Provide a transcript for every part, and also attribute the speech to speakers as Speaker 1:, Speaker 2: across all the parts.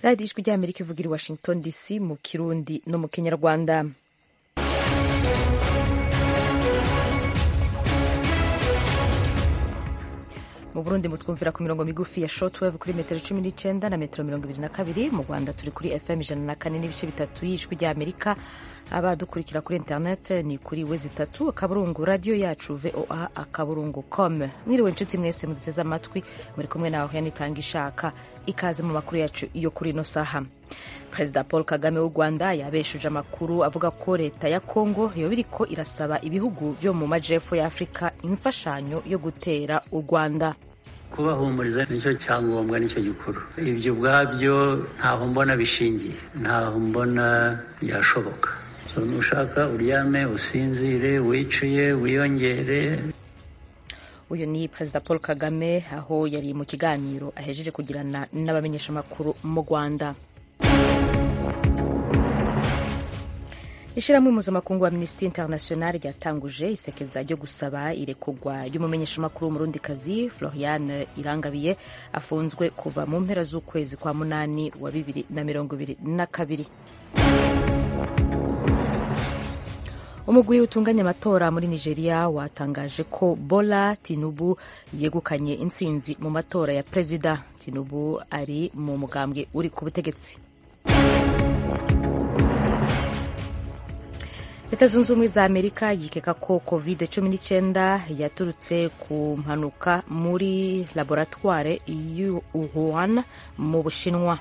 Speaker 1: radiyo ijwi ry'amerika ivugira i washington dc mu kirundi no mu kinyarwanda mu burundi mutwumvira ku mirongo migufi ya shortwave kuri metero cumi n'icyenda na metero mirongo ibiri na kabiri mu rwanda turi kuri fm ijana na kane n'ibice bitatu y'ijwi ry'amerika abadukurikira kuri internet ni kuri wezi itatu akaburungu radiyo yacu voa akaburungu com mwiriwe inshuti mwese muduteze amatwi muri kumwe nawe yanitanga ishaka ikaze mu makuru yacu yo kuri ino saha perezida paul kagame w'u rwanda yabeshuje amakuru avuga ko leta ya kongo yoba iriko irasaba ibihugu vyo mu majepfo ya afurika imfashanyo yo gutera u rwanda
Speaker 2: kubahumuriza nicyo cyangombwa nicyo gikuru ibyo ubwabyo ntaho mbona bishingiye ntaho mbona byashoboka nushaka uryame usinzire wicuye wiyongere
Speaker 1: uyu ni perezida paul kagame aho yari mu kiganiro ahejeje kugirana n'abamenyeshamakuru mu rwanda ishyirahamwe mpuzamakungu wa minisitiri international ryatanguje isekeza ryo gusaba irekurwa ry'umumenyeshamakuru w'umurundikazi floriane irangabiye afunzwe kuva mu mpera z'ukwezi kwa munani wa bibiri na mirongo ibiri na kabiri umugwi utunganya amatora muri nigeria watangaje ko bola tinubu yegukanye intsinzi mu matora ya perezida tinubu ari mu mugambwe uri ku butegetsi leta zunze ubumwe za amerika yikeka ko covid 19 yaturutse ku mpanuka muri laboratware y'u wuhan mu bushinwa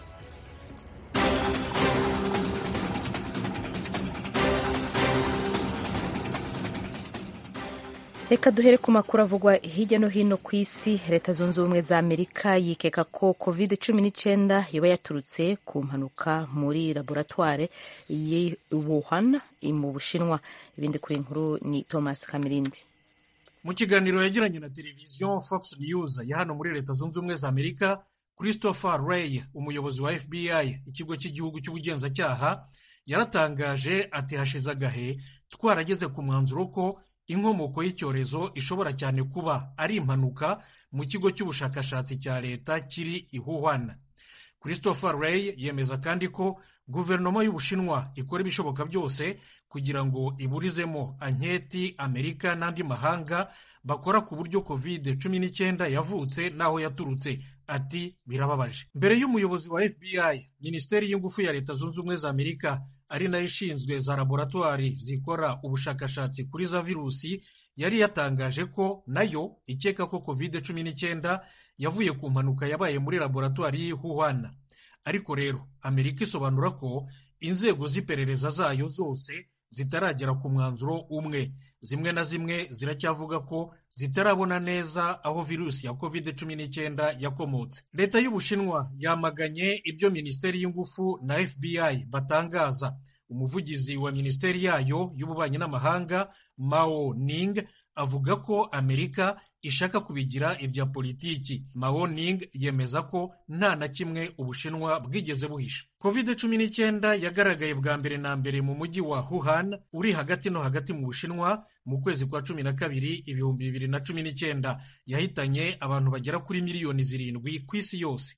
Speaker 1: reka duhere ku makuru avugwa hirya no hino ku isi leta zunze ubumwe za amerika yikeka ko covid 19 yoba yaturutse ku mpanuka muri laboratware y'i wuhan mu bushinwa ibindi kuri nkuru ni thomas kamirindi
Speaker 3: mu kiganiro yagiranye na televiziyo fox news ya hano muri leta zunze ubumwe za amerika christopher ray umuyobozi wa fbi ikigo cy'igihugu cy'ubugenzacyaha yaratangaje ati hashize agahe twarageze ku mwanzuro ko inkomoko y'icyorezo ishobora cyane kuba ari impanuka mu kigo cy'ubushakashatsi cya leta kiri i Wuhan christopher ray yemeza kandi ko guverinoma y'ubushinwa ikora ibishoboka byose kugira ngo iburizemo anketi amerika n'andi mahanga bakora ku buryo covid cumi n'icyenda yavutse n'aho yaturutse ati birababaje mbere y'umuyobozi wa fbi minisiteri y'ingufu ya leta zunze ubumwe za amerika ari nayo ishinzwe za laboratwari zikora ubushakashatsi kuri za virusi yari yatangaje ko nayo ikeka ko covid cumi n'icyenda yavuye ku mpanuka yabaye muri laboratwari y'i Wuhan ariko rero amerika isobanura ko inzego z'iperereza zayo zose zitaragera ku mwanzuro umwe zimwe na zimwe ziracyavuga ko zitarabona neza aho virusi ya covid cumi n'icyenda yakomotse leta y'ubushinwa yamaganye ibyo minisiteri y'ingufu na fbi batangaza umuvugizi wa minisiteri yayo y'ububanyi n'amahanga mao ning avuga ko amerika ishaka kubigira ibya politiki mao ning yemeza ko nta na kimwe ubushinwa bwigeze buhisha covid cumi n'icyenda yagaragaye bwa mbere na mbere mu mujyi wa wuhan uri hagati no hagati mu bushinwa mu kwezi kwa cumi na kabiri ibihumbi bibiri na cumi n'icyenda yahitanye abantu bagera kuri miliyoni zirindwi ku isi yose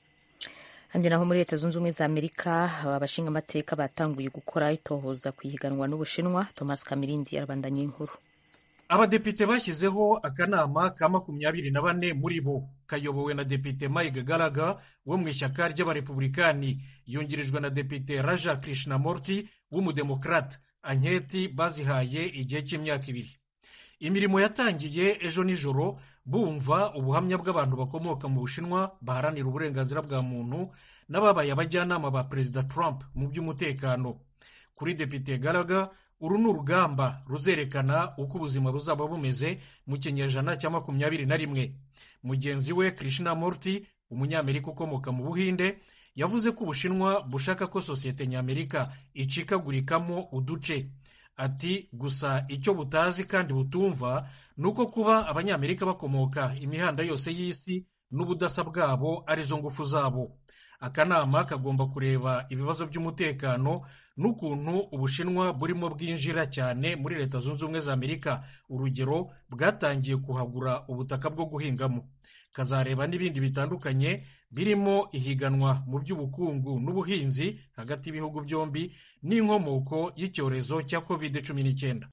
Speaker 1: handi naho muri leta zunze ubumwe za amerika abashinga amateka batanguye gukora itohoza ku ihiganwa n'ubushinwa thomas kamirindi arabandanya inkuru
Speaker 3: abadepite bashyizeho akanama ka makumyabiri na bane muri bo kayobowe na depite mike garaga wo mu ishyaka ry'abarepublikani yungirijwe na depite raja krishnamurti w'umudemokrate anketi bazihaye igihe cy'imyaka ibiri imirimo yatangiye ejo nijoro bumva ubuhamya bw'abantu bakomoka mu bushinwa baharanira uburenganzira bwa muntu n'ababaye abajyanama ba perezida trump mu by'umutekano kuri depite garaga uru ni urugamba ruzerekana uko ubuzima buzaba bumeze mu kinyejana cya makumyabiri na rimwe mugenzi we krishna murti umunyamerika ukomoka mu buhinde yavuze ko ubushinwa bushaka ko sosiyete ny'amerika icikagurikamo uduce ati gusa icyo butazi kandi butumva ni uko kuba abanyamerika bakomoka imihanda yose y'isi n'ubudasa bwabo arizo ngufu zabo akanama kagomba kureba ibibazo by'umutekano n'ukuntu ubushinwa burimo bwinjira cyane muri leta zunze ubumwe za amerika urugero bwatangiye kuhagura ubutaka bwo guhingamo kazareba n'ibindi bitandukanye birimo ihiganwa mu by'ubukungu n'ubuhinzi hagati y'ibihugu byombi n'inkomoko y'icyorezo cya covid cumi n'icyenda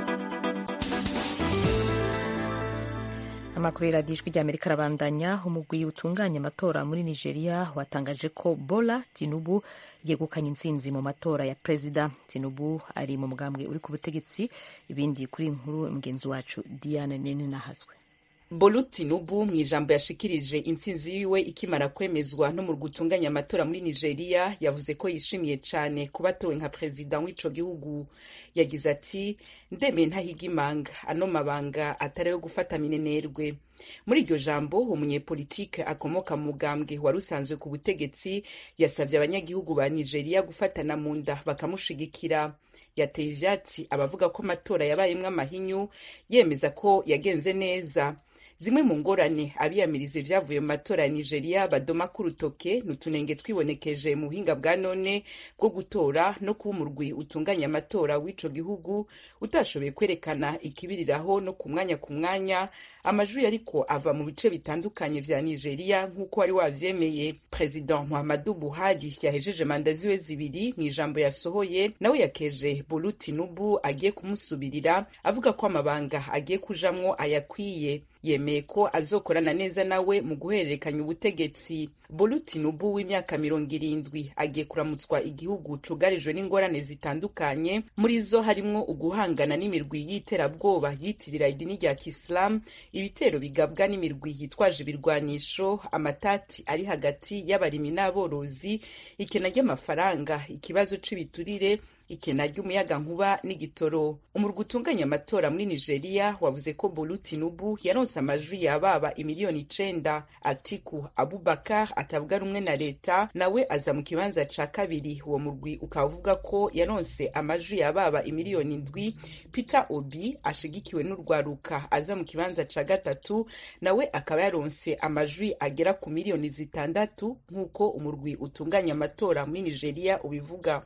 Speaker 1: amakuru y'iradiyo ijwi ry'amerika arabandanya umugwi utunganya amatora muri nigeria watangaje ko bola tinubu yegukanye intsinzi mu matora ya perezida tinubu ari mu mugambwe uri ku butegetsi ibindi kuri nkuru mugenzi wacu diane nini nahazwe
Speaker 4: bolu tinubu mu ijambo yashikirije intsinzi yiwe ikimara kwemezwa n'umurwi utunganya amatora muri nigeria yavuze ko yishimiye cyane kuba atowe nka perezida w'ico gihugu yagize ati ndemeye ntahiga imanga ano mabanga atari ayo gufata minenerwe muri iryo jambo umunyepolitike akomoka mu mugambwe wari usanzwe ku butegetsi yasabye abanyagihugu ba nigeria gufatana mu nda bakamushigikira yateye ivyatsi abavuga ko amatora yabayemwo amahinyu yemeza ko yagenze neza zimwe mu ngorane abiyamiriza ivyavuye mu matora ya nigeria badoma k'urutoke ni utunenge twibonekeje mu buhinga bwa none bwo gutora no kuba umurwi utunganya amatora w'ico gihugu utashoboye kwerekana ikibiriraho no ku mwanya ku mwanya amajwi ariko ava mu bice bitandukanye vya nigeria nk'uko wari wavyemeye president muhammadu buhari yahejeje manda ziwe zibiri mu ijambo yasohoye nawe yakeje bolu tinubu agiye kumusubirira avuga ko amabanga agiye kujamwo ayakwiye yemeye ko azokorana neza nawe mu guhererekanya ubutegetsi bolu tinubu w'imyaka mirongo irindwi agiye kuramutswa igihugu cugarijwe n'ingorane zitandukanye muri zo harimwo uguhangana n'imirwi y'iterabwoba yitirira idini rya kisilamu ibitero bigabwa n'imirwi yitwaje ibirwanisho amatati ari hagati y'abarimi n'aborozi ikena ry'amafaranga ikibazo c'ibiturire ikena ry'umuyaga nkuba n'igitoro umurwi utunganya amatora muri nigeria wavuze ko bolu tinubu yaronse amajwi yababa imiliyoni icenda atiku abubakar atavuga rumwe na leta nawe aza mu kibanza ca kabiri uwo murwi ukaba uvuga ko yaronse amajwi yababa imiliyoni ndwi peter obi ashigikiwe n'urwaruka aza mu kibanza ca gatatu nawe akaba yaronse amajwi agera ku miliyoni zitandatu nk'uko umurwi utunganya amatora muri nigeria ubivuga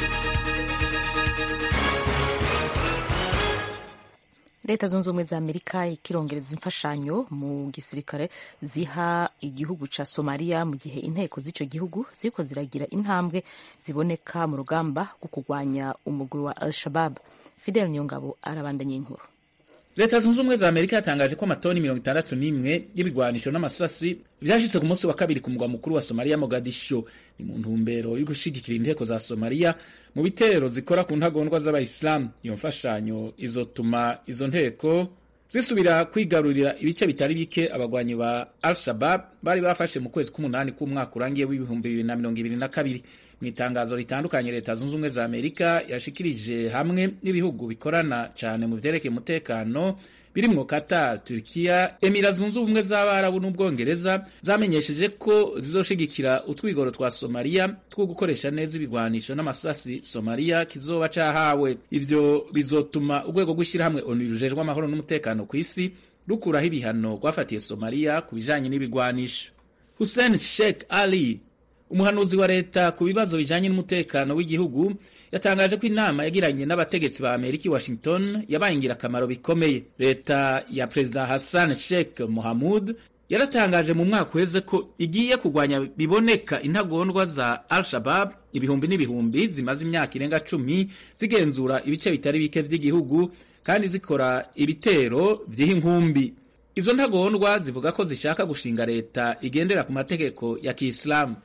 Speaker 1: leta zunze ubumwe za amerika ikirongereza imfashanyo mu gisirikare ziha igihugu ca somaliya mu gihe inteko z'ico gihugu ziriko ziragira intambwe ziboneka mu rugamba rwo kurwanya umugwi wa al shabab fidel niyongabo arabandanya inkuru
Speaker 5: leta zunze ubumwe za amerika yatangaje ko amatoni mirongo itandatu n'imwe y'ibigwanisho n'amasasi vyashitse ku munsi wa kabiri ku mugwa mukuru wa somaliya mogadisho ni mu ntumbero yo gushigikira inteko za somaliya mu bitero zikora ku ntagondwa z'abayisilamu iyo mfashanyo izotuma izo nteko zisubira kwigarurira ibice bitari bike abagwanyi ba al shabab bari bafashe mu kwezi k'umunani k'umwaka urangiye w'ibihumbi bibiri na mirongo ibiri na kabiri mu itangazo ritandukanye leta zunze ubumwe za amerika yashikirije hamwe n'ibihugu bikorana cyane mu vyerekeye umutekano birimwo qatar turkiya emira zunze ubumwe z'abarabu n'ubwongereza zamenyesheje ko zizoshigikira utwigoro twa somaliya two gukoresha neza ibigwanisho n'amasasi somaliya kizoba cahawe ivyo bizotuma urwego rw'ishyirahamwe onu rujejwe amahoro n'umutekano ku isi rukuraho ibihano rwafatiye somaliya ku bijanye n'ibigwanisho hussein sheikh ali umuhanuzi wa leta ku bibazo bijanye n'umutekano w'igihugu yatangaje ko inama yagiranye n'abategetsi ba amerika i washington yabaye ingirakamaro bikomeye leta ya perezida hassan sheikh mohamud yaratangaje mu mwaka uheze ko igiye kurwanya biboneka intagondwa za al shabab ibihumbi n'ibihumbi zimaze imyaka irenga cumi zigenzura ibice bitari bike vy'igihugu kandi zikora ibitero vy'iha inkumbi izo ntagondwa zivuga ko zishaka gushinga leta igendera ku mategeko ya kiislamu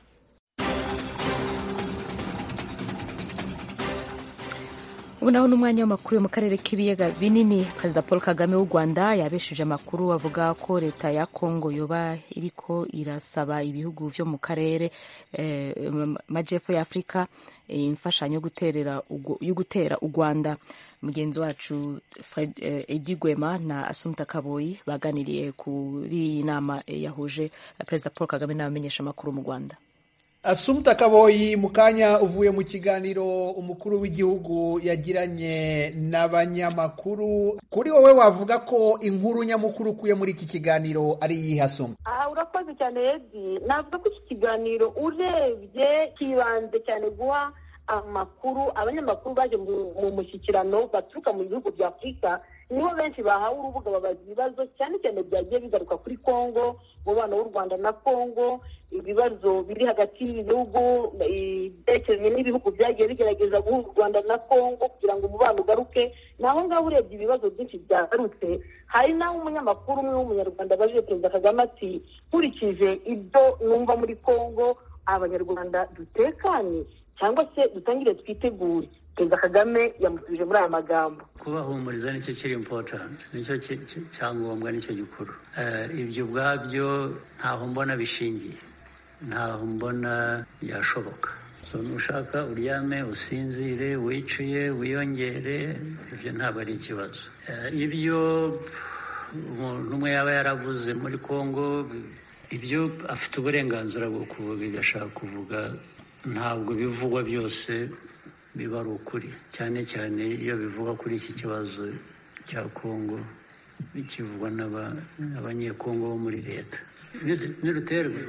Speaker 1: ubu naho n'umwanya w'amakuru yo mu karere k'ibiyaga binini perezida paul kagame w'u rwanda yabeshuje amakuru avuga ko leta ya kongo yoba iriko irasaba ibihugu vyo mu karere eh, majepfo ya afurika imfashanyo yo gutera u rwanda mugenzi wacu Fred, eh, edi gwema na asumta kaboyi baganiriye kuri iyi nama yahuje perezida paul kagame n'abamenyesha amakuru mu rwanda
Speaker 6: asumuta kaboyi mu kanya uvuye mu kiganiro umukuru w'igihugu yagiranye n'abanyamakuru kuri wowe wavuga ko inkuru nyamukuru ukuye muri iki kiganiro ari iyihe asoma
Speaker 7: aha urakoze cyane edi navuga ko iki kiganiro urebye kibanze cyane guha amakuru abanyamakuru baje mu mushyikirano baturuka mu bihugu bya afurika nibo benshi bahawe urubuga babaza ibibazo cyane cyane byagiye bigaruka kuri congo umubano w'u rwanda na congo ibibazo biri hagati y'ibihugu byerekeranye n'ibihugu byagiye bigerageza guha u rwanda na congo kugira ngo umubano ugaruke naho ngaho urebye ibibazo byinshi byagarutse hari n'aho umunyamakuru umwe w'umunyarwanda abajije perezida kagame ati nkurikije ibyo numva muri congo abanyarwanda dutekanye cyangwa se dutangire twitegure perezida kagame yamusubije muri aya magambo
Speaker 2: kubahumuriza nicyo kiri impotanti nicyo cyangombwa nicyo gikuru ibyo ubwabyo ntaho mbona bishingiye ntaho mbona byashoboka nushaka uryame usinzire wicuye wiyongere ibyo ntabwo ari ikibazo ibyo umuntu umwe yaba yaravuze muri congo ibyo afite uburenganzira bwo kuvuga ibyo ashaka kuvuga ntabwo bivugwa byose biba ari ukuri cyane cyane iyo bivugwa kuri iki kibazo cya kongo bikivugwa n'abanyekongo bo muri leta niruterwa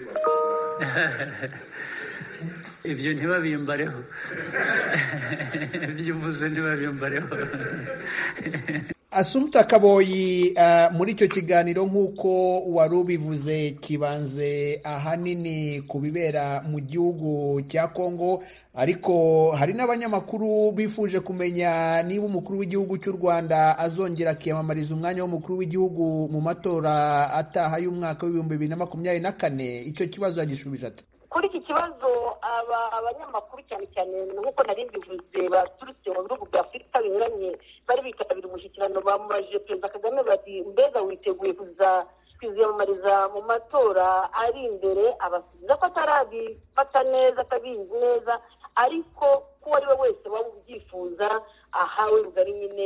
Speaker 2: ibyo ntibabimbareho ibyo uvuze ntibabimbareho
Speaker 6: asumuta kaboyi muri icyo kiganiro nk'uko wari ubivuze kibanze ahanini ku bibera mu gihugu cya kongo ariko hari n'abanyamakuru bifuje kumenya niba umukuru w'igihugu cy'u rwanda azongera akiyamamariza umwanya w'umukuru w'igihugu mu matora ataha y'umwaka w'ibihumbi bibiri na makumyabiri na kane icyo kibazo yagishubije ati
Speaker 7: kuri iki kibazo abanyamakuru cyane cyane nk'uko nari mbivuze baturutse mu bihugu bya afurika binyuranye bari bitabira umushyikirano bamubajije perezida kagame bati mbega witeguye kuza kwiziyamamariza mu matora ari imbere abasubiza ko atarabifata neza atabizi neza ariko ko uwo ari we wese waba ubyifuza ahawe rugari nyine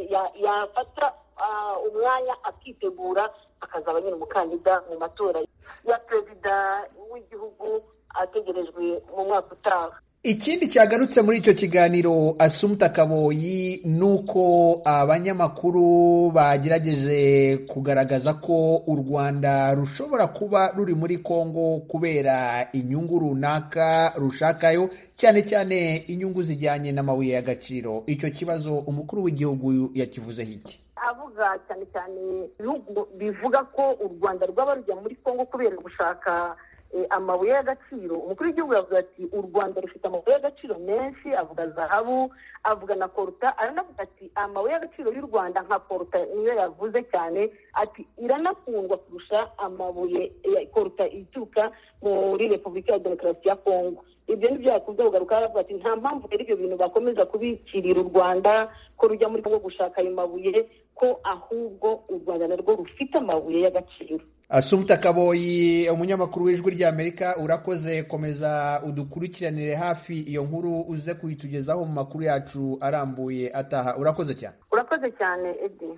Speaker 7: yafata umwanya akitegura akazaba nyine umukandida mu matora ya perezida w'igihugu ategerejwe mu mwaka utaha
Speaker 6: ikindi cyagarutse muri icyo kiganiro asumuta kaboyi ni uko abanyamakuru bagerageje kugaragaza ko u rwanda rushobora kuba ruri muri congo kubera inyungu runaka rushakayo cyane cyane inyungu zijyanye n'amabuye y'agaciro icyo kibazo umukuru w'igihugu yakivuzeho iki
Speaker 7: avuga cyane cyane ibihugu bivuga ko u rwanda rwaba rujya muri congo kubera gushaka amabuye y'agaciro umukuru w'igihugu yavuze ati u rwanda rufite amabuye y'agaciro menshi avuga zahabu avuga na koruta aranavuga ati amabuye y'agaciro y'u rwanda nka koruta niyo yavuze cyane ati iranakundwa kurusha amabuye ya koruta ituruka muri repubulika ya demokarasi ya kongo ibyo ni byo yakunze kugaruka aravuga ati nta mpamvu rero ibyo bintu bakomeza kubikirira u rwanda ko rujya muri kongo gushaka ayo mabuye ko ahubwo u rwanda narwo rufite amabuye y'agaciro
Speaker 6: asumuta kaboyi umunyamakuru w'ijwi ry'amerika urakoze komeza udukurikiranire hafi iyo nkuru uze kuyitugezaho mu makuru yacu arambuye ataha urakoze cyane
Speaker 7: urakoze cyane edi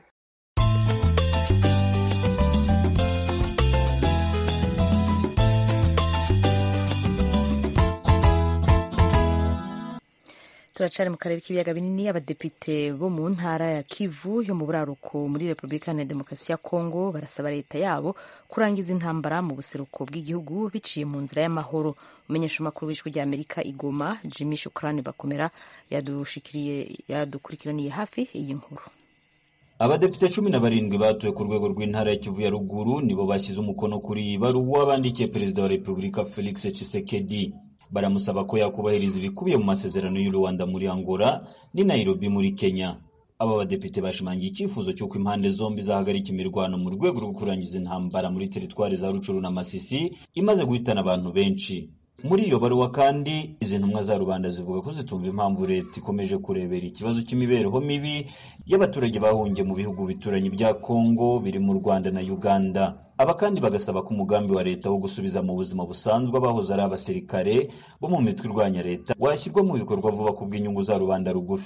Speaker 1: turacari mu karere k'ibiyaga binini abadepite bo mu ntara ya kivu yo mu buraruko muri repubulika iharanira demokarasi ya kongo barasaba leta yabo kurangiza intambara mu buseruko bw'igihugu biciye mu nzira y'amahoro umenyesha amakuru w'ijwi ry'amerika igoma jimmy shukrani bakomera yadukurikiraniye hafi iyi nkuru
Speaker 8: abadepite cumi na barindwi batowe ku rwego rw'intara ya kivu ya ruguru nibo bashyize umukono kuri iyi baruwa bandikiye perezida wa repubulika felix tshisekedi baramusaba ko yakubahiriza ibikubiye mu masezerano y'u Rwanda muri Angola ni Nairobi muri Kenya. Aba badepite bashimangiye icyifuzo cy'uko impande zombi zahagarika imirwano mu rwego rwo kurangiza intambara muri teritwari za Rucuru na Masisi imaze guhitana abantu benshi. Muri iyo baruwa kandi izi ntumwa za rubanda zivuga ko zitumva impamvu leta ikomeje kurebera ikibazo cy'imibereho mibi y'abaturage bahungiye mu bihugu bituranye bya Kongo biri mu Rwanda na Uganda. Aba kandi bagasaba ko umugambi wa leta wo gusubiza mu buzima busanzwe abahoze ari abasirikare bo mu mitwe irwanya leta washyirwa mu bikorwa vuba ku bw'inyungu za rubanda rugufi.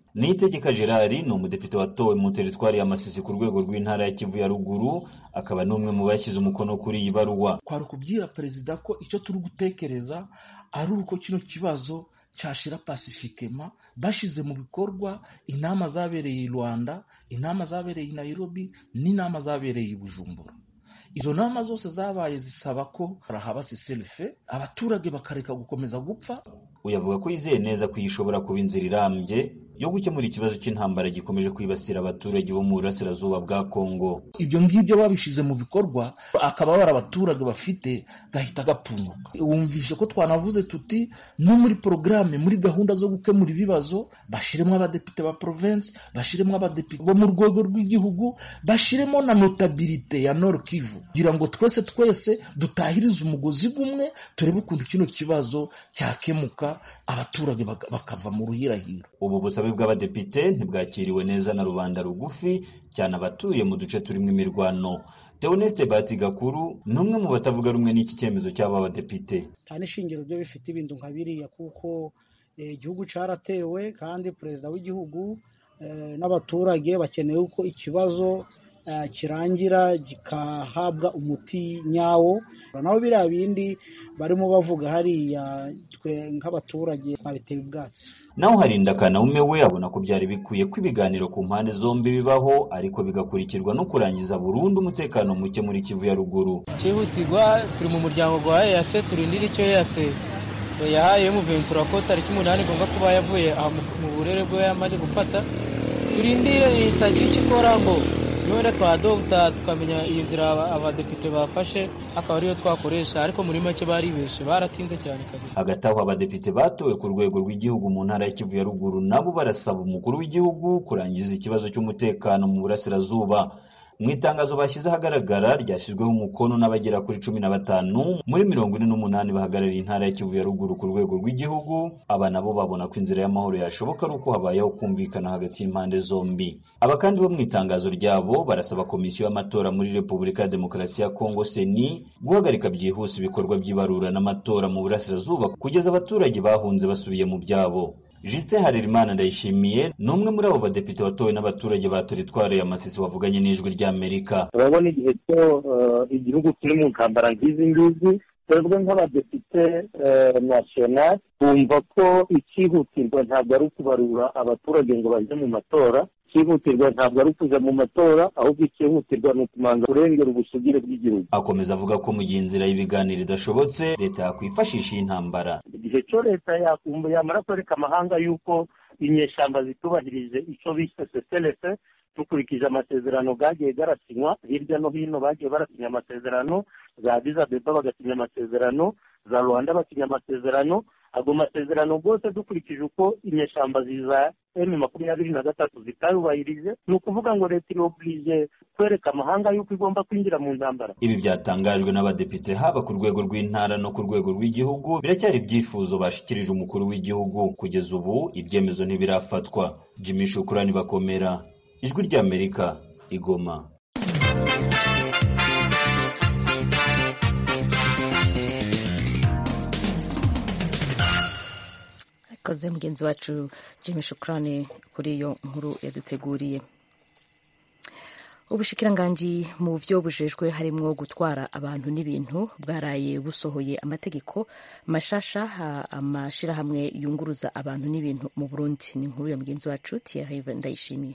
Speaker 8: niyitegeka gerard ni umudepite watowe mu teritwari ya masisi ku rwego rw'intara ya kivu ya ruguru akaba n'umwe mu bashyize umukono kuri iyi baruwa
Speaker 9: twari kubwira perezida ko icyo turi gutekereza ari uko kino kibazo cyashira pasifikema bashyize mu bikorwa inama zabereye i rwanda inama zabereye i nairobi n'inama zabereye i bujumbura izo nama zose zabaye zisaba ko haba siselife abaturage bakareka gukomeza gupfa
Speaker 8: uyavuga ko yizeye neza ko iyi ishobora kuba inzira irambye yo gukemura ikibazo cy'intambara gikomeje kwibasira abaturage bo mu burasirazuba bwa kongo
Speaker 9: ibyo ngibyo babishyize mu bikorwa akababara abaturage bafite gahita gapfunguka wumvishe ko twanavuze tuti no muri porogaramu muri gahunda zo gukemura ibibazo bashyiremo abadepite ba province bashyiremo abadepite bo mu rwego rw'igihugu bashyiremo na notabilite ya nord kivu kugira ngo twese twese dutahirize umugozi umwe turebe ukuntu kino kibazo cyakemuka abaturage bakava mu ruhirahiro
Speaker 8: ubu busabe bw'abadepite ntibwakiriwe neza na rubanda rugufi cyane abatuye mu duce turimo imirwano Theoneste Batigakuru ni umwe mu batavuga rumwe n'iki cyemezo cy'aba badepite
Speaker 10: nta n'ishingiro byo bifite ibintu nka biriya kuko igihugu cyaratewe kandi perezida w'igihugu n'abaturage bakeneye ko ikibazo kirangira gikahabwa umuti nyawo naho biriya bindi barimo bavuga hariya twe nk'abaturage twabiteye ubwatsi
Speaker 8: naho hari indakanaume we abona ko byari bikwiye ko ibiganiro ku mpande zombi bibaho ariko bigakurikirwa no kurangiza burundu umutekano muke muri kivu ya ruguru
Speaker 11: cyihutirwa turi mu muryango wa eyase turindira icyo eyase yahaye muventura ko tariki umunani igomba kuba yavuye mu burere bwe yamaze gufata turindire itagira icyo ikora ngo wenda twadogita tukamenya iyi nzira abadepite bafashe akaba ariyo twakoresha ariko muri make baribeshe baratinze cyane kabisa
Speaker 8: hagati aho abadepite batowe ku rwego rw'igihugu mu ntara ya kivu ya ruguru nabo barasaba umukuru w'igihugu kurangiza ikibazo cy'umutekano mu burasirazuba mu itangazo bashyize ahagaragara ryashyizweho umukono n'abagera kuri cumi na batanu muri mirongo ine n'umunani bahagarariye intara ya kivu ya ruguru ku rwego rw'igihugu aba nabo babona ko inzira y'amahoro yashoboka ari uko habayeho kumvikana hagati y'impande zombi aba kandi bo mu itangazo ryabo barasaba komisiyo y'amatora muri repubulika ya demokarasi ya kongo seni guhagarika byihuse ibikorwa by'ibarura n'amatora mu burasirazuba kugeza abaturage bahunze basubiye mu byabo Justin Harerimana Ndayishimiye ni umwe muri abo badepite watowe n'abaturage ba teritwari ya Masisi wavuganye n'ijwi ry'Amerika
Speaker 12: turabona igihe cyo igihugu kiri mu ntambara nk'izi ngizi twebwe nk'abadepite nasiyonali twumva ko icyihutirwa ntabwo ari ukubarura abaturage ngo bajye mu matora icyihutirwa ntabwo ari ukuja mu matora ahubwo icyihutirwa ni ukumanga kurengera ubusugire bw'igihugu
Speaker 8: akomeza avuga ko mu gihe inzira y'ibiganiro idashobotse leta yakwifashisha iyi ntambara
Speaker 12: igihe cyo leta yamara kwereka amahanga y'uko inyeshyamba zitubahirije icyo bise seselefe dukurikije amasezerano gagiye garasinywa hirya no hino bagiye barasinya amasezerano za Addis Abeba bagasinya amasezerano za Rwanda basinya amasezerano ago masezerano rwose dukurikije uko inyeshyamba ziza emu makumyabiri na gatatu zitayubahirije ni ukuvuga ngo leta irobirije kwereka amahanga y'uko igomba kwinjira mu ntambara
Speaker 8: ibi byatangajwe n'abadepite haba ku rwego rw'intara no ku rwego rw'igihugu biracyari ibyifuzo bashikirije umukuru w'igihugu kugeza ubu ibyemezo ntibirafatwa jimmy shukurani bakomera ijwi ry'amerika igoma
Speaker 1: ikoze mugenzi wacu jimmy shukurani kuri iyo nkuru yaduteguriye ubushikiranganji mu byo bujejwe harimwo gutwara abantu n'ibintu bwaraye busohoye amategeko mashasha amashirahamwe yunguruza abantu n'ibintu mu burundi ni inkuru ya mugenzi wacu thierry ndayishimiye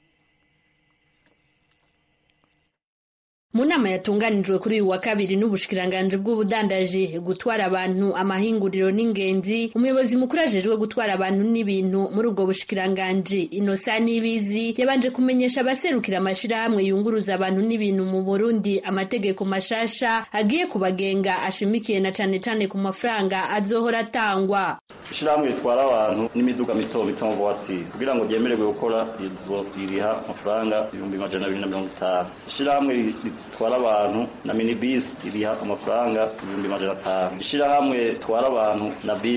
Speaker 13: mu nama yatunganijwe kuri uyu wa kabiri n'ubushikiranganje bw'ubudandaji gutwara abantu amahinguriro n'ingenzi umuyobozi mukuru ajejwe gutwara abantu n'ibintu muri ubwo bushikiranganje inosa n'ibizi yabanje kumenyesha abaserukira amashirahamwe yunguruza abantu n'ibintu mu burundi amategeko mashasha agiye kubagenga ashimikiye na cane cane ku mafaranga azohora atangwa
Speaker 14: ishirahamwe ritwara abantu n'imiduga mito mito mu buwatiri kugira ngo ryemererwe gukora izo ririha amafaranga ibihumbi majana abiri na mirongo itanu ishirahamwe ritwara abantu na minibisi ririha amafaranga ibihumbi majana atanu ishirahamwe ritwara abantu na bisi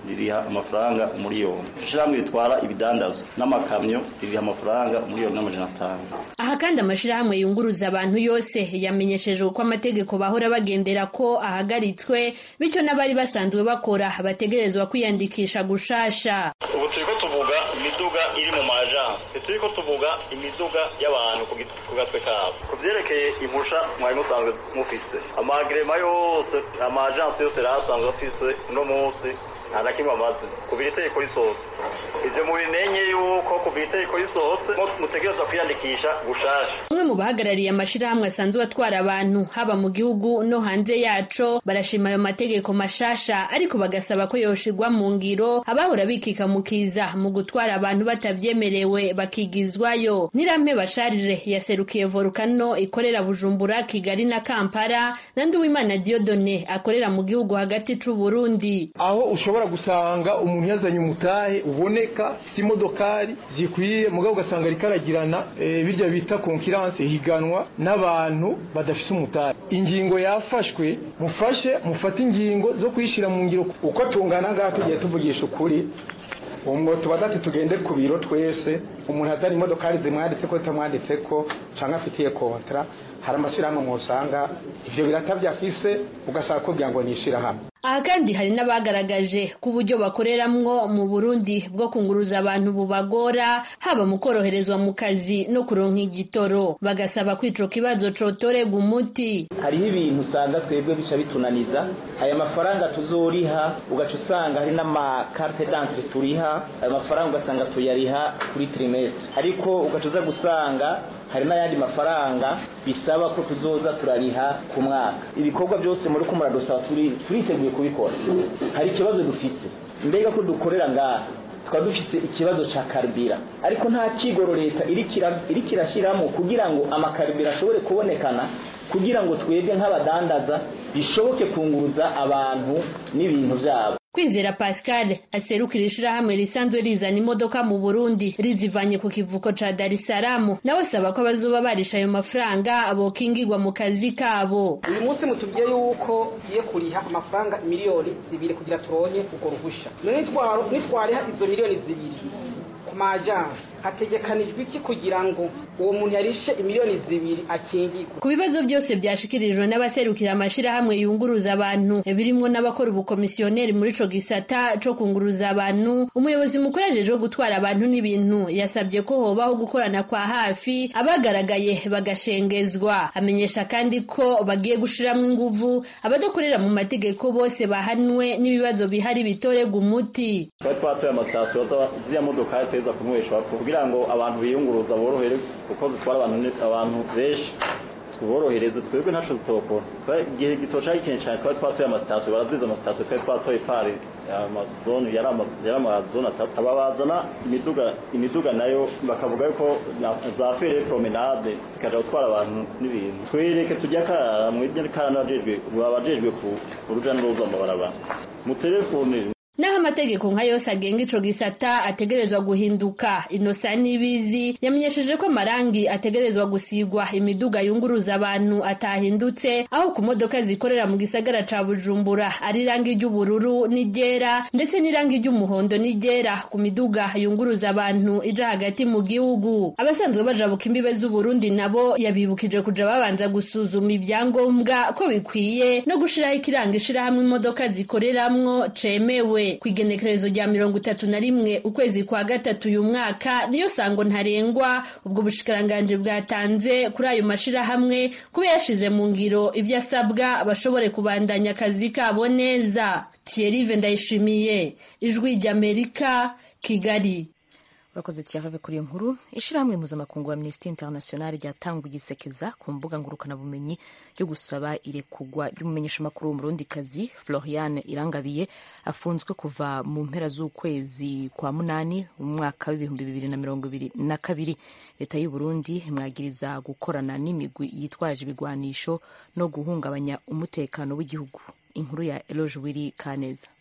Speaker 14: ririha amafaranga umuriyoni ishirahamwe ritwara ibidandazwa n'amakamyo ririha amafaranga umuriyoni n'amajana atanu
Speaker 13: aha kandi amashirahamwe yunguruza abantu yose yamenyeshejwe ko amategeko bahora bagendera ko ahagaritswe bityo n'abari basanzwe bakora bategerezwa kwiyandikisha gushasha
Speaker 14: ubu turiko tuvuga imiduga iri mu majansi turiko tuvuga imiduga y'abantu ku gatwe kabo ku vyerekeye impusha mwari musanzwe mufise amagrema yose amajansi yose yari asanzwe afise uno munsi nta na kimwe amaze kuva iri tegeko risohotse ivyo mubimenye yuko kuva iri tegeko risohotse mutegerezwa kwiyandikisha gushasha
Speaker 13: umwe mu bahagarariye amashirahamwe asanzwe atwara abantu haba mu gihugu no hanze yaco barashima ayo mategeko mashasha ariko bagasaba ko yoshirwa mu ngiro abahora bikikamukiza mu gutwara abantu batabyemerewe bakigizwayo nirampe basharire yaserukiye volukano ikorera bujumbura kigali na kampala na nduwimana diodone akorera mu gihugu hagati c'uburundi
Speaker 15: aho ushobora gusanga umuntu yazanye umutahe uboneka si imodokari zikwiye mugabo ugasanga ariko aragirana e, birya bita konkiranse higanwa n'abantu badafise umutahe ingingo yafashwe mufashe mufate ingingo zo kuyishyira mu ngiro
Speaker 16: uko tungana ngaha tugiye tuvugisha ukuri umwo tuba dati tugende ku biro twese umuntu azana imodokari zimwanditse ko zitamwanditse ko cyangwa afitiye kontra hari amashyirahamwe mwusanga ivyo birata vyafise ugasaba kugira ngo ni ishirahamwe
Speaker 13: aha kandi hari n'abagaragaje ko uburyo bakoreramwo mu burundi bwo kunguruza abantu bubagora haba mu koroherezwa mu kazi no kuronka igitoro bagasaba ko ico kibazo cotorerwa umuti
Speaker 17: hariho ibintu usanga twebwe bica bitunaniza aya mafaranga tuzoriha ugaca usanga hari n'amakarte d'entre turiha ayo mafaranga ugasanga tuyariha kuri trimestre ariko ugaca uza gusanga hari n'ayandi mafaranga bisaba ko tuzoza turariha ku mwaka ibikorwa byose muri ko muradusaba turiteguye kubikora hari ikibazo dufite mbega ko dukorera ngaha tukaba dufite ikibazo cya karibira ariko nta kigoro leta iri kirashyiramo kugira ngo amakaribira ashobore kubonekana kugira ngo twebwe nk'abadandaza bishoboke kunguruza abantu n'ibintu byabo
Speaker 13: kwizera pascal aserukira ishirahamwe risanzwe rizana imodoka mu burundi rizivanye ku kivuko ca dar es salaam nawe asaba ko abazoba barisha ayo mafaranga bokingirwa mu kazi kabo
Speaker 18: uyu munsi mutubwiye yuko tugiye kuriha amafaranga miliyoni zibiri kugira turonke urwo ruhusha nitwariha izo miliyoni zibiri ku majansi hategekanijwe iki kugira ngo uwo muntu yarishe imiliyoni zibiri akingirwe
Speaker 13: ku bibazo byose byashikirijwe n'abaserukira amashirahamwe yunguruza abantu birimwo n'abakora ubukomisiyoneri muri ico gisata co kunguruza abantu umuyobozi mukuru ajejwe gutwara abantu n'ibintu yasabye ko hobaho gukorana kwa hafi abagaragaye bagashengezwa amenyesha kandi ko bagiye gushiramwo inguvu abadakorera mu mategeko bose bahanwe n'ibibazo bihari bitorerwa umuti
Speaker 14: twari twatoye amasitasiyo ziriya modoka ziteza kunyweshwa kugira ngo abantu biyunguruza borohere kuko zitwara abantu benshi tuborohereze twebwe ntaco zitokora igihe gitoca ikintu cyane twari twatoye amasitasiyo baraziza amasitasiyo twari twatoye pari amazone yari amazone atatu aba bazana imiduga imiduga nayo bakavuga yuko za fere promenade zikaja gutwara abantu n'ibintu twereke tujya karara mwebwe karara n'abajejwe abajejwe ku ruja n'uruza mu barabara mu telefone
Speaker 13: naho amategeko nka yose agenga ico gisata ategerezwa guhinduka inosa n'ibizi yamenyesheje ko amarangi ategerezwa gusigwa imiduga yunguruza abantu atahindutse aho ku modoka zikorera mu gisagara ca bujumbura ari irangi ry'ubururu n'iryera ndetse n'irangi ry'umuhondo n'iryera ku miduga yunguruza abantu ija hagati mu gihugu abasanzwe bajabuka imbibe z'uburundi nabo yabibukije kuja babanza gusuzuma ibyangombwa ko bikwiye no gushiraho ikiranga ishirahamwe imodoka zikoreramwo cemewe ku igenekerezo rya mirongo itatu na rimwe ukwezi kwa gatatu uyu mwaka niyo sango ntarengwa ubwo bushikiranganji bwatanze kuri ayo mashirahamwe kuba yashize mu ngiro ibyo asabwa bashobore kubandanya akazi kabo neza Thierry ndayishimiye ijwi ry'amerika kigali
Speaker 1: urakoze tiyahave kuri iyo nkuru ishyirahamwe mpuzamakungu wa amnesty international ryatanguye isekeza ku mbuga ngurukanabumenyi ryo gusaba irekugwa ry'umumenyeshamakuru w'umurundikazi floriane irangabiye afunzwe kuva mu mpera z'ukwezi kwa munani mu mwaka w'ibihumbi bibiri na mirongo ibiri na kabiri leta y'u burundi imwagiriza gukorana n'imigwi yitwaje ibigwanisho no guhungabanya umutekano w'igihugu inkuru ya eloge wiri kaneza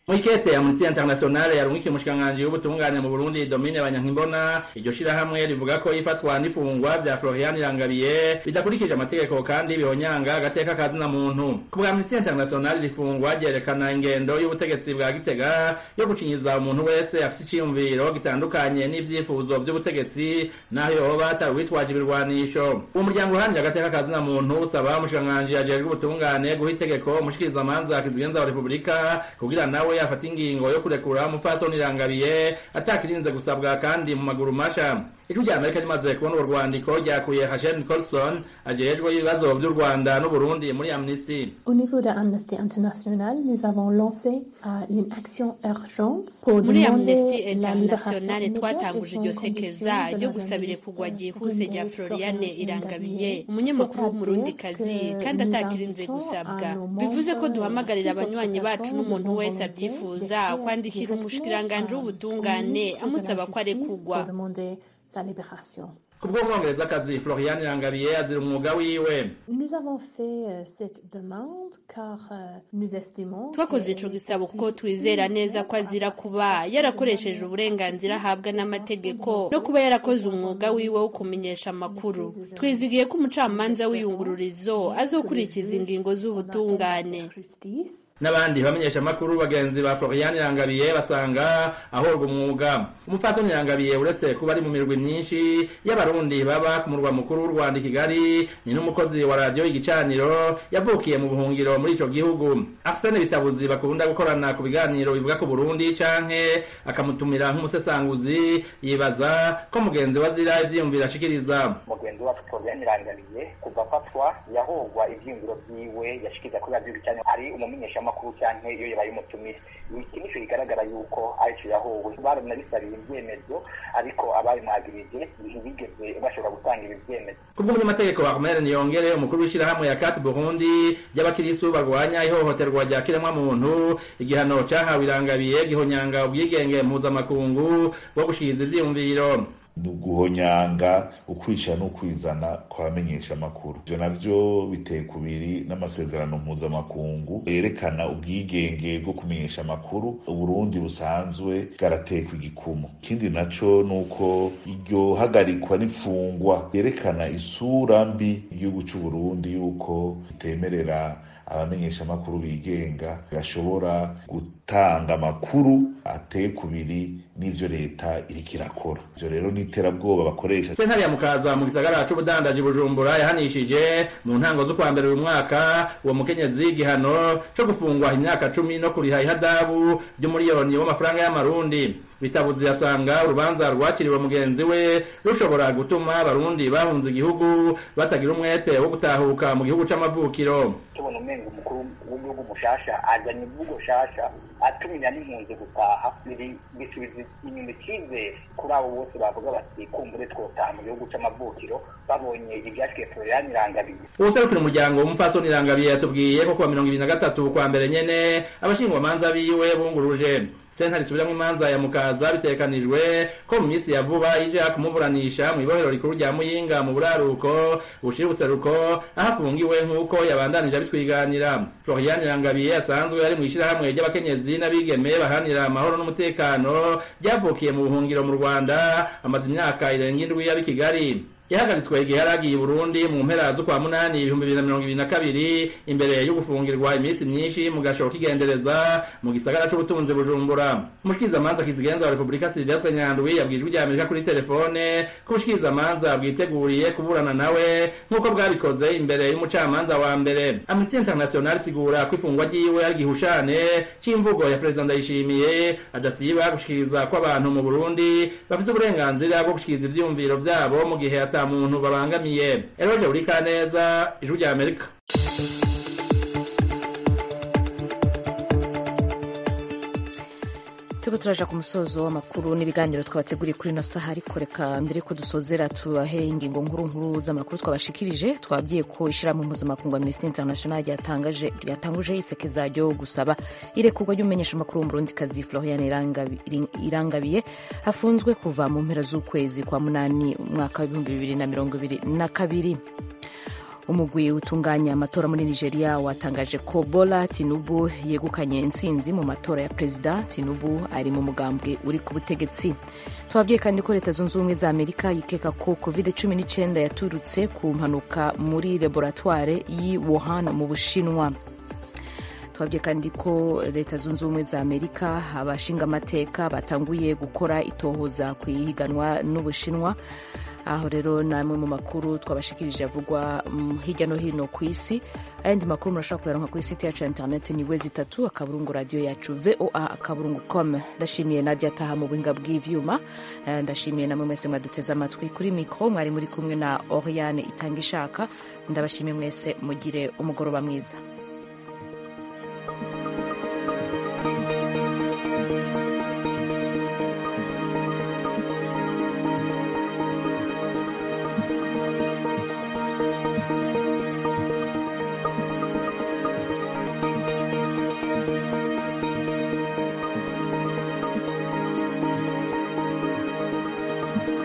Speaker 5: mwikete amnesty international yarungikiye umushikiranganji w'ubutungane mu burundi domine banyankimbona iryo shirahamwe rivuga ko ifatwa n'ifungwa vya florian irangabiye bidakurikije amategeko kandi bihonyanga agateka kazina muntu ku bwa amnesty international rifungwa ryerekana ingendo y'ubutegetsi bwa gitega yo gucinyiza umuntu wese afise iciyumviro gitandukanye n'ivyifuzo vy'ubutegetsi naho yoba atari uwitwaje ibirwanisho uwo muryango uharanira agateka kazina muntu usaba umushikiranganji ajejwe ubutungane guha itegeko umushikirizamanza kizigenza wa repubulika kugira nawe yafata ingingo yo kurekura umupfasoni irangabiye atakirinze gusabwa kandi mu maguru masha ijwi rya amerika rimaze kubona urwo rwandiko ryakuye hashen colson ajejwe ibibazo vy'u rwanda n'uburundi muri amnesty
Speaker 19: Au niveau de Amnesty International, nous avons lancé euh, une action urgente pour
Speaker 13: muri
Speaker 19: demander
Speaker 13: amnesty
Speaker 19: la libération
Speaker 13: international
Speaker 19: immédiate
Speaker 13: twatanguje
Speaker 19: et
Speaker 13: iryo
Speaker 19: sans
Speaker 13: sekeza
Speaker 19: condition de
Speaker 13: ryo
Speaker 19: la
Speaker 13: gusabira
Speaker 19: release
Speaker 13: kugwa
Speaker 19: du
Speaker 13: ryihuse rya
Speaker 19: colonel
Speaker 13: floriane
Speaker 19: Florian
Speaker 13: irangabiye
Speaker 19: Irangabiye.
Speaker 13: umunyamakuru
Speaker 19: C'est-à-dire
Speaker 13: w'umurundi kazi
Speaker 19: que
Speaker 13: kandi
Speaker 19: nous
Speaker 13: atakirinze
Speaker 19: invitons
Speaker 13: gusabwa
Speaker 19: à nos
Speaker 13: bivuze ko
Speaker 19: membres,
Speaker 13: duhamagarira
Speaker 19: toute
Speaker 13: abanywanyi bacu
Speaker 19: personne
Speaker 13: n'umuntu
Speaker 19: de bonne
Speaker 13: wese
Speaker 19: volonté
Speaker 13: abyifuza
Speaker 19: d'écrire
Speaker 13: kwandikira
Speaker 19: directement
Speaker 13: umushikiranganji
Speaker 19: à-
Speaker 13: w'ubutungane
Speaker 19: au ministre de la
Speaker 13: amusaba ko
Speaker 19: Justice
Speaker 13: arekugwa
Speaker 19: pour demander sa libération.
Speaker 5: kubw'umwongerezakazi florian irangabiye azira umwuga wiwe
Speaker 19: Nous avons fait euh, cette demande car euh, nous estimons
Speaker 13: twakoze
Speaker 19: que
Speaker 13: ico gisabo kuko twizera neza ko azira kuba yarakoresheje uburenganzira ahabwa n'amategeko no kuba yarakoze umwuga wiwe wo kumenyesha amakuru twizigiye ko umucamanza w'iyungururizo azokurikiza ingingo z'ubutungane
Speaker 5: n'abandi bamenyesha amakuru bagenzi ba florian irangabiye basanga ahorwa umwuga umupfasoni irangabiye uretse kuba ari mu mirwi myinshi y'abarundi baba ku murwa mukuru w'u rwanda i kigali ni n'umukozi wa radiyo igicaniro yavukiye mu buhungiro muri ico gihugu arsene bitabuzi bakunda gukorana ku biganiro bivuga ku burundi canke akamutumira nk'umusesanguzi yibaza ko mugenzi we azira ivyiyumviro ashikiriza
Speaker 20: mugenzi wacu Florian Irangamiye kuva afatwa yahogwa ivyiyumviro vyiwe yashikiriza kuri radiyo cyane ari umumenyeshamakuru cyane iyo yabaye umutumire iki nico bigaragara yuko arico yahowe baranabisariye ibyemezo ariko ababimwagirije ntibigeze bashobora gutanga ibi vyemezo
Speaker 5: kubw'umunyamategeko wa Ahmed Niyongere umukuru w'ishyirahamwe ya Kat Burundi y'abakirisu barwanya ihohoterwa rya kiremwamuntu igihano cahawe irangabiye gihonyanga ubwigenge mpuzamakungu bwo gushikiriza ivyiyumviro
Speaker 21: ni uguhonyanga ukwicara n'ukwizana kw'abamenyesha amakuru ivyo navyo biteye kubiri n'amasezerano mpuzamakungu yerekana ubwigenge bwo kumenyesha amakuru uburundi busanzwe bwaratekwa igikumu ikindi naco ni uko iryo hagarikwa n'imfungwa yerekana isura mbi igihugu c'uburundi yuko bitemerera abamenyesha amakuru bigenga bashobora gutanga amakuru ateye kubiri n'ivyo leta iriko irakora ivyo rero ni iterabwoba bakoresha
Speaker 5: sentare ya mukaza mu gisagara c'ubudandaji bujumbura yahanishije mu ntango z'ukwa mbere uyu mwaka uwo mukenyezi igihano co gufungwa imyaka cumi no kuriha ihadabu ry'umuriyoni w'amafaranga y'amarundi bitabuzi yasanga urubanza rwakiriwe mugenzi we rushobora gutuma abarundi bahunze igihugu batagira umwete wo gutahuka mu gihugu c'amavukiro
Speaker 20: tubona umenga umukuru w'igihugu mushasha azanye imvugo shasha atumira n'impunzi gutaha biri bisubiza inyuma icyizere kuri abo bose bavuga bati kumbure twotaha mu gihugu c'amavukiro babonye ivyashikiye Florian Irangabiye
Speaker 5: uwuserukira umuryango w'umupfasoni irangabiye yatubwiye ko kuwa mirongo ibiri na gatatu kwa mbere nyene abashingwamanza biwe bunguruje sentare isubiramwo imanza ya mukaza bitegekanijwe ko mu minsi ya vuba ija kumuburanisha mu ibohero rikuru rya muyinga mu buraruko bushira ubuseruko aho afungiwe nk'uko yabandanije abitwiganira florian irangabiye asanzwe ari mu ishirahamwe ry'abakenyezi n'abigeme baharanira amahoro n'umutekano ryavukiye mu buhungiro mu rwanda amaze imyaka irenga indwi y'ab'i kigali yahagaritswe igihe yari agiye i burundi mu mpera z'ukwa munani ibihumbi bibiri na mirongo ibiri na kabiri imbere yo gufungirwa iminsi myinshi mu gashoro k'igendereza mu gisagara c'ubutunzi bujumbura umushikirizamanza kizigenza wa repubulika silvestre nyandwi yabwiye ijwi ry'amerika kuri telefone ko ubushikirizamanza bwiteguriye kuburana nawe nk'uko bwabikoze imbere y'umucamanza wa mbere amnesty international isigura ko ifungwa ryiwe ari igihushane c'imvugo ya perezida ndayishimiye adasiba gushikiriza ko abantu mu burundi bafise uburenganzira bwo gushikiriza ivyiyumviro vyabo mu gihe ata muntu babangamiye eroje urika neza ijwi rya amerika
Speaker 1: turiko turaja ku musozo w'amakuru n'ibiganiro twabateguriye kuri ino saha ariko reka mbere ko dusozera tubahe ingingo nkuru nkuru z'amakuru twabashikirije twabwiye ko ishyirahamwe mpuzamakungu amnesty international ryatangaje ryatanguje isekeza ryo gusaba irekurwa ry'umumenyeshamakuru w'umurundikazi florian Irangabi- irangabiye afunzwe kuva mu mpera z'ukwezi kwa munani umwaka w'ibihumbi bibiri na mirongo ibiri na kabiri umugwi utunganya amatora muri nigeria watangaje ko bola tinubu yegukanye intsinzi mu matora ya perezida tinubu ari mu mugambwe uri ku butegetsi twabwiye kandi ko leta zunze ubumwe za amerika yikeka ko covid 19 yaturutse ku mpanuka muri laboratware y'i wuhan mu bushinwa twabwiye kandi ko leta zunze ubumwe za amerika abashinga amateka batanguye gukora itohoza ku ihiganwa n'ubushinwa aho rero ni amwe mu makuru twabashikirije avugwa hirya no hino ku isi ayandi makuru murashobora kuyaronka kuri site yacu ya interineti ni wezi itatu akaburungu radiyo yacu voa akaburungu com ndashimiye nadia ataha mu buhinga bw'ivyuma ndashimiye namwe mwese mwaduteze amatwi kuri mikro mwari muri kumwe na oriane itanga ishaka ndabashimiye mwese mugire umugoroba mwiza